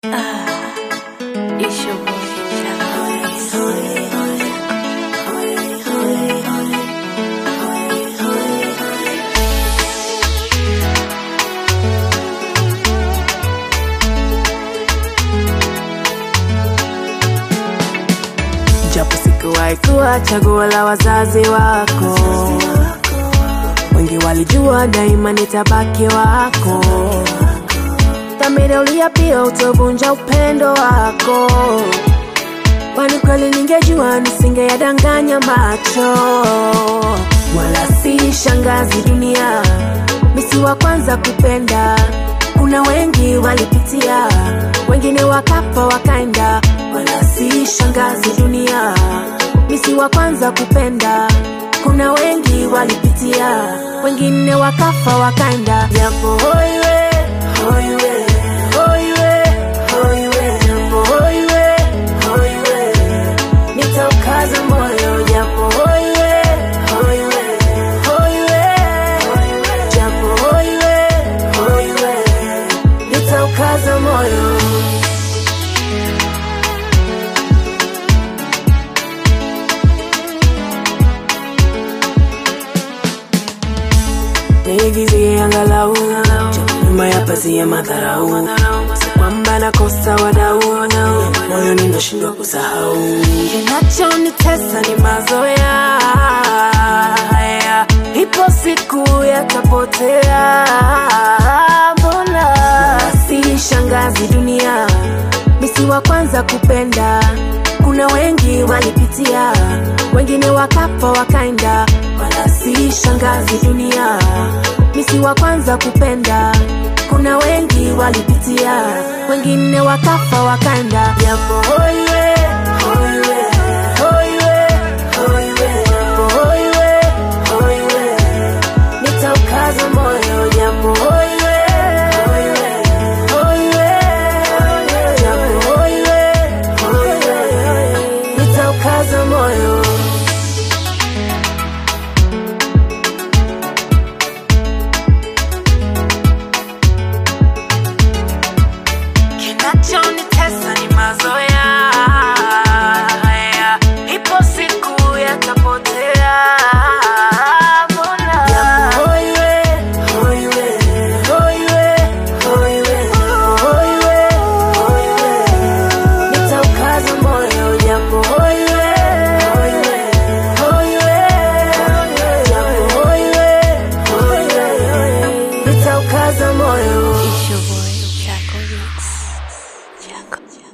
It's your boy, Jack japo sikuwahi kuwa chaguo la wazazi wako wengi walijua daima nitabaki wako dhamira uliapia utovunja upendo wako kwani kweli ningejua nisingeyadanganya macho wala si shangazi dunia misi wa kwanza kupenda kuna wengi walipitia wengine wakafa wakaenda wala si shangazi dunia misi wa kwanza kupenda kuna wengi walipitia wengine wakafa wakaenda japo hoiwe hoiwe hoiwe hoiwe japo hoiwe hoiwe nitaukaza moyo japo hoiwe hoiwe hoiwe japo hoiwe hoiwe nitaukaza moyo niigizie angalau nyuma ya pazia madharau kwamba nakosa wadau moyo ninashindwa kusahau kinachonitesa ni mazoea haya ipo siku yatapotea mbona si shangazi dunia misi wa kwanza kupenda kuna wengi walipitia wengine wakafa wakaenda wala si shangazi dunia misi wa kwanza kupenda kuna wengi walipitia wengine wakafa wakaenda japo hoiwe hoiwe hoiwe hoiwe japo hoiwe hoiwe nitaukaza moyo japo hoiwe hoiwe hoiwe japo hoiwe hoiwe nitaukaza moyo kinachonitesa ni mazoea haya ipo siku yatapotea mbona japo hoiwe hoiwe hoiwe hoiwe hoiwe hoiwe nitaukaza moyo japo hoiwe hoiwe hoiwe japo hoiwe hoiwe nitaukaza moyo It's your boy, Jack Mix. Jack.